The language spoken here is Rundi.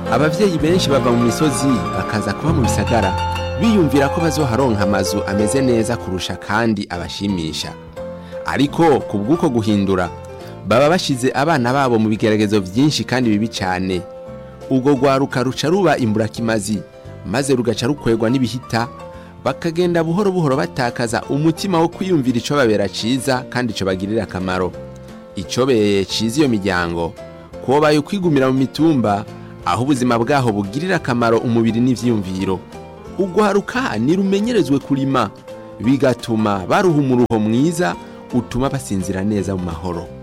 abavyeyi benshi bava mu misozi bakaza kuba mu bisagara biyumvira ko bazoharonka amazu ameze neza kurusha kandi abashimisha ariko ku bw'uko guhindura baba bashize abana babo mu bigeragezo vyinshi kandi bibi cane ubwo rwaruka ruca ruba imburakimazi maze rugaca rukwegwa n'ibihita bakagenda buhoro buhoro batakaza umutima wo kwiyumvira ico babera ciza kandi ico bagirira akamaro icobeye ciza iyo miryango kobaye ukwigumira mu mitumba aho ubuzima bwaho bugirira akamaro umubiri n'ivyiyumviro ugwaruka nirumenyerezwe kurima bigatuma baruha umuruho mwiza utuma basinzira neza mu mahoro